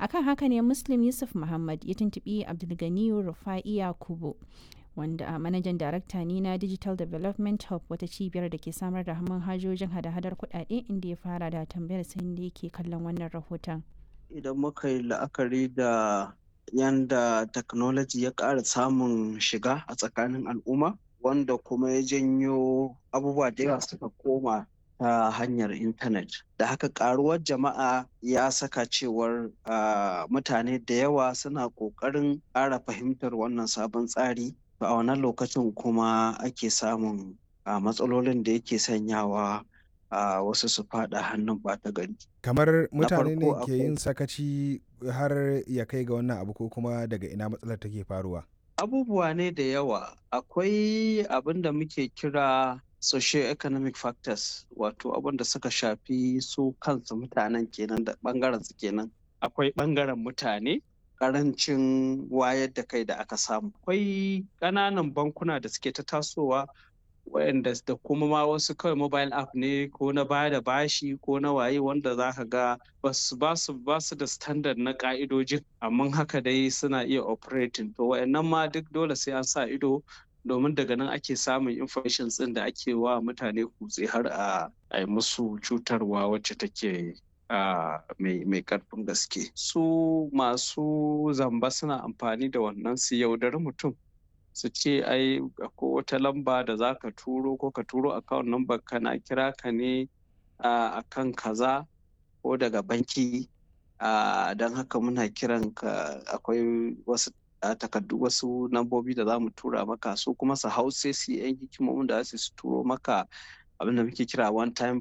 akan haka ne muslim yusuf muhammad ya tuntubi abdulganiyu rufa'i yakubu wanda a manajan darakta ne na digital development hub wata cibiyar da ke samar da manhajojin hada-hadar kudade inda ya fara da tambayar sai da yake kallon wannan rahoton idan muka yi la'akari da yanda technology ya ƙara samun shiga a tsakanin al'umma wanda kuma ya janyo abubuwa da yawa suka koma ta hanyar intanet da haka karuwar jama'a ya saka cewar mutane da yawa suna ƙoƙarin ƙara fahimtar wannan sabon tsari a wannan lokacin kuma ake samun matsalolin da yake sanyawa a wasu su fada hannun bata gari. Kamar mutane ne ke yin sakaci har ya kai ga wannan abu ko kuma daga ina matsalar take faruwa? Abubuwa ne da yawa. Akwai abin da muke kira socio-economic factors wato abin da suka shafi su kansu mutanen kenan da bangaren su kenan. Akwai bangaren mutane karancin wayar da kai da aka samu. Akwai ƙananan bankuna da suke ta tasowa wayanda da kuma ma wasu kawai mobile app ne ko na baya da bashi ko na waye wanda za ka ga ba su da standard na ka'idojin amma haka dai suna iya operating to wayannan ma duk dole sai an sa ido domin daga nan ake samun information din da ake wa mutane kutse har a yi musu cutarwa wacce take mai karfin gaske su masu zamba suna amfani da wannan su yaudari mutum su ce ai ko wata lamba da za ka turo ko ka turo account number kana kira ka ne a kan kaza ko daga banki don haka muna kiran ka akwai wasu takardu wasu lambobi da za mu tura maka su kuma su hau sai su yi yan hikimomin da su turo maka abin da muke kira one time